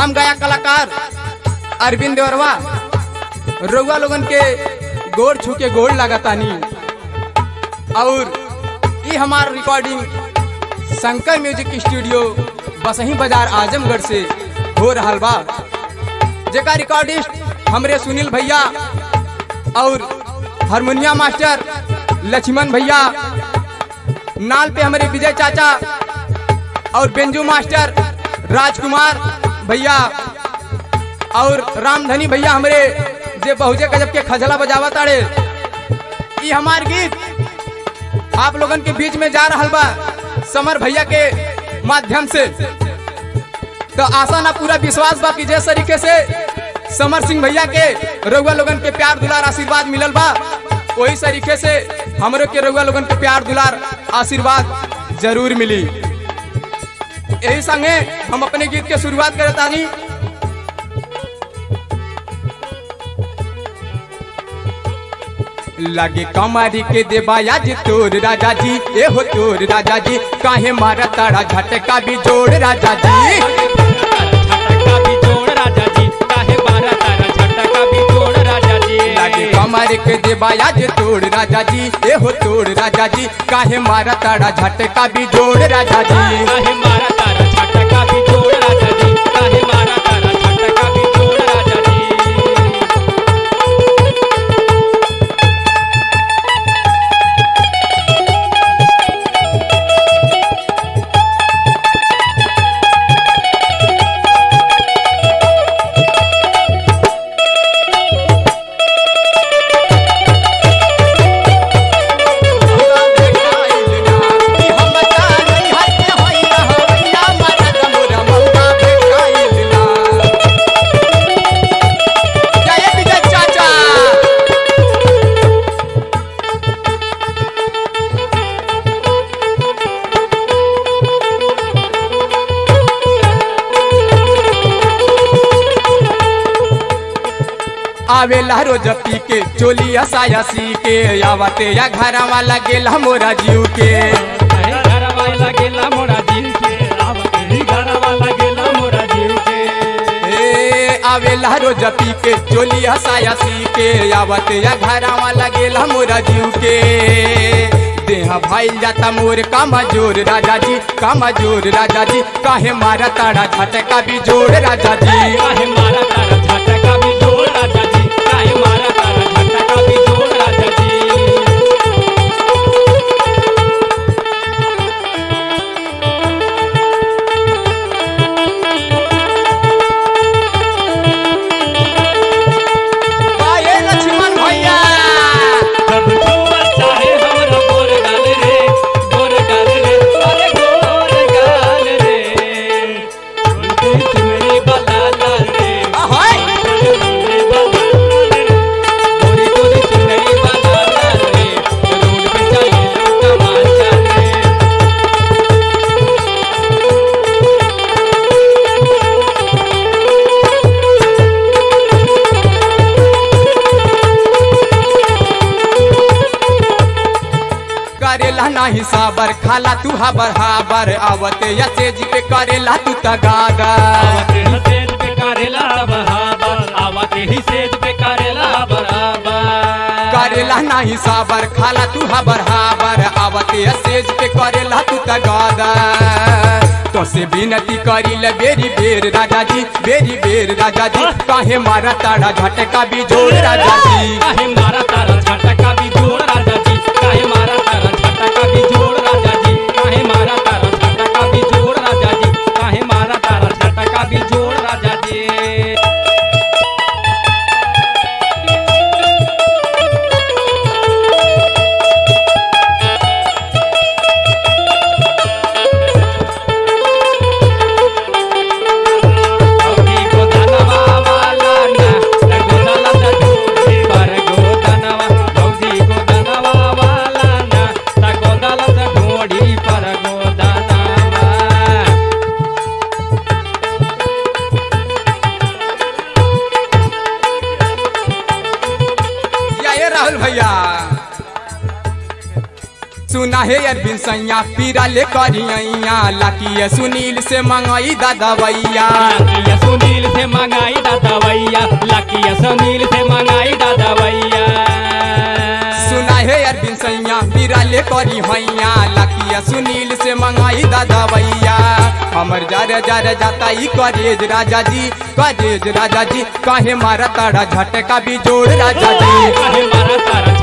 हम गया कलाकार अरविंद देवरवा रउआ लोगन के गोड़ छू के गोड़ लागतानी और ये हमार रिकॉर्डिंग शंकर म्यूजिक स्टूडियो बसही बाजार आजमगढ़ से हो रहा बा जेका रिकॉर्डिस्ट हमरे सुनील भैया और हारमोनियम मास्टर लक्ष्मण भैया नाल पे हमारे विजय चाचा और बेंजू मास्टर राजकुमार भैया और रामधनी भैया हमारे जे बहुजे गजब के खजला बजावा ताड़े ये हमार गीत आप लोगन के बीच में जा रहा बा समर भैया के माध्यम से तो आशा ना पूरा विश्वास बा कि जिस तरीके से समर सिंह भैया के रउआ लोगन के प्यार दुलार आशीर्वाद मिलल बा वही तरीके से हमरो के रउआ लोगन के प्यार दुलार आशीर्वाद जरूर मिली यही संगे हम अपने गीत के शुरुआत करे तानी लगे कमारी के देवाया जी तोर राजा जी ए हो तोर राजा जी काहे मारा तारा झटका भी जोड़ राजा जी झटका भी जोड़ राजा जी काहे मारा तारा झटका भी जोड़ राजा जी लगे कमारी के देवाया जी तोड़ राजा जी ए हो तोड़ राजा जी काहे मारा तारा झटका भी जोड़ राजा जी काहे मारा तारा झटका भी जोड़ राजा जी काहे मारा तारा झटका भी जोड़ राजा जी आवेला रोज पी के चोली साया सी के आवते या घरवा लगेला मोरा जीव के काहे घरवा लगेला मोरा जीव के आवते घरवा लगेला मोरा जीव के ए आवेला रोज पी के चोली साया सी के आवते या घरवा लगेला मोरा जीव के देहा भाई जाता मोर कामा जोर राजा जी कामा जोर राजा जी काहे मारा ताड़ा झटका भी जोड़ राजा जी काहे मारा तारा झटका भी जोड़ राजा जी काहे मारा तारा झटका भी जोड़ राजा जी आए लक्ष्मण भैया जब छुआ चाहे हमरा गोर गाल रे गोर गाल रे अरे गोर गाल रे उनकी चुनरी वाला लाल रे अहाय चुनरी वाला लाल रे गोरी गोरी चुनरी वाला लाल रे रोड पे चले लोग तमाशा रे करेला नाही साबर खाला तू हाबर हाबर आवते या सेज पे करेला तू तगादा आवते ही सेज पे करेला बराबर आवते ही सेज पे करेला बराबर करेला नाही साबर खाला तू हाबर हाबर आवते या सेज पे करेला तू तगादा तो से विनती करिल बेरी बेर राजा जी बेरी बेर राजा जी काहे मारा ताड़ा झटका भी जोड़ राजा जी काहे मारा तारा झटका भी जोड़ राजा जी काहे मारा तारा झटका भी जोड़ राजा जी काहे मारा तारा झटका भी जोड़ राजा जी काहे मारा तारा झटका भी जोड़ राजा जी अभी गोदानवा वाला ना गोदाला दा दूरी पर गोदानवा भौजी गोदानवा सुना है अरविंद सैया पीरा ले करिया लाकी सुनील से मंगाई दादा भैया लाकिया सुनील से मंगाई दादा भैया लाकिया सुनील से मंगाई दादा भैया सुना है अरविंद सैया पीरा ले करी हैया लाकी सुनील से मंगाई दादा भैया हमर जार जार जाता ई करेज राजा जी करेज राजा जी काहे मारा ताड़ा झटका भी जोड़ राजा जी काहे मारा तारा